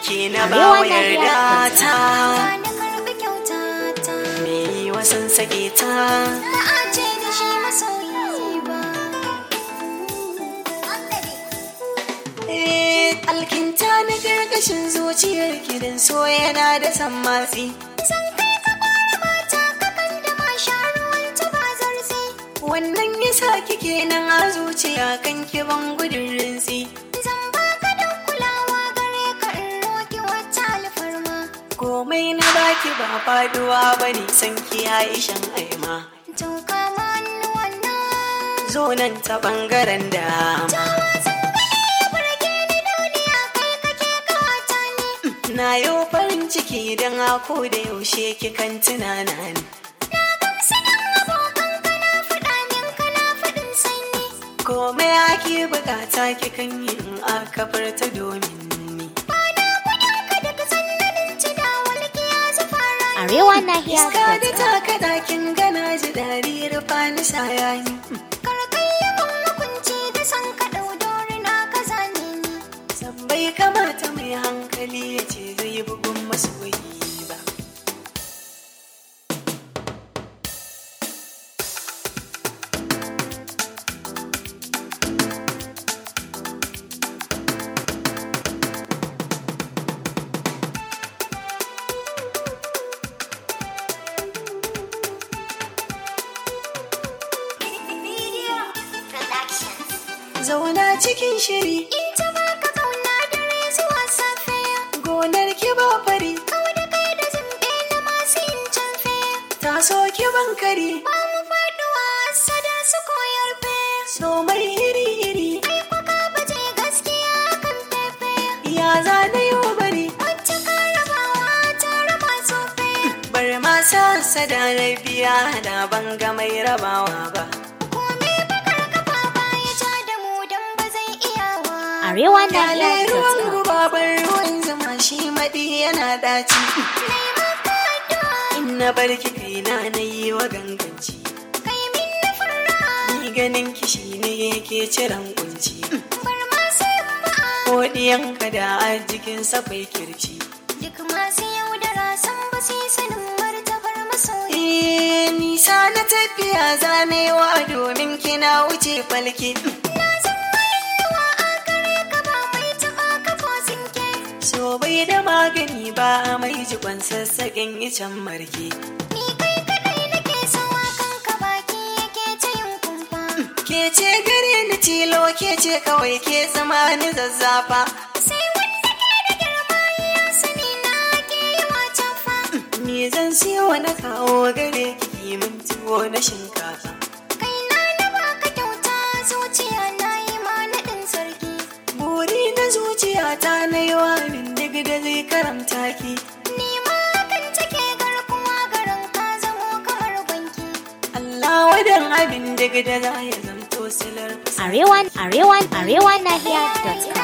ke na ba wa yarda ta na karɓi kyauta ta me yi wasan sake ta ba a ce da shi masoyi ba Eh, alkinta na gargashin zuciyar gidan so yana da sammatsi Zan kai ka ƙwara mata ka kan da ma sha ruwan ta ba zarzi wannan yasa kike nan a zuciya kan kiban gudun rinsi Zan baka da kulawa gare ka in roki wata alfarma komai na baki ba faduwa bane san kiyaye shan aima To kama hannuwan nan zo nan ta bangaren dama Tawa zan gani ya burge ni duniya kai kake kawata ni na yau farin ciki don ako da yaushe kikan tunana ni Na gamsu nan abokan ka na faɗa min kana faɗin sanyi komai ake bukata kikan yi in aka furta domin ni Bana gudun ka daga sannanin ci da walƙiya zufara Arewa Nahiya iska da taka dakin gana ji dariyar fani sayani Karkai ya kun hukunci da san ka ɗau dori na ka zane ni san bai kamata mai hankali ya ce zai bugun masoyi ba zauna cikin shiri In ta baka kauna dare zuwa safe gonar ki ba fari Kau da kai da zimbe na masu yin canfe ta so ki bankari Ba mu faɗuwa sada su koyar fe so mai iri iri Ai kwaka baje gaskiya kan fefe ya zane yau bari Wacce ka rabawa ta raba sofe bar ma sa sada na biya da banga mai rabawa ba Kome bakar kafa baya ja da mu dan ba zai iyawa Arewa Kale Nahiya ruwan gubabar ruwan zama shi maɗi yana ɗaci Nai maka addu'a in na barki kaina na yi wa ganganci kai min na fara ni ganin ki shi ne yake ciran kunci bar masu ba'a ko ɗiyanka da arzikin bai kirci duk masu yaudara san ba su yi sanin martabar masoyi Eh, nisa na tafiya zanewa domin kina wuce falke na san rayuwa a gare ka ba mai taɓa ka ko sinke so bai da magani ba mai jikon sassaƙin icen marke ni kai kadai nake sawa kanka baki yake ta yin kumfa ke ce gare ni tilo ke ce kawai ke zama ni zazzafa sai wanda ke da girma ya sani na ke yi wacan fa me zan siyo na kawo gare ki min tuwo na shinkafa kai na na baka kyauta zuciya na yi ma naɗin sarki buri na zuciyata na yi wa min duk da zai karamta ki ni ma kan take garkuwa garin ka zamo kamar gwanki Allah wadan abin duk da za ya zamto silar Arewa Arewa Arewa Nahiya.com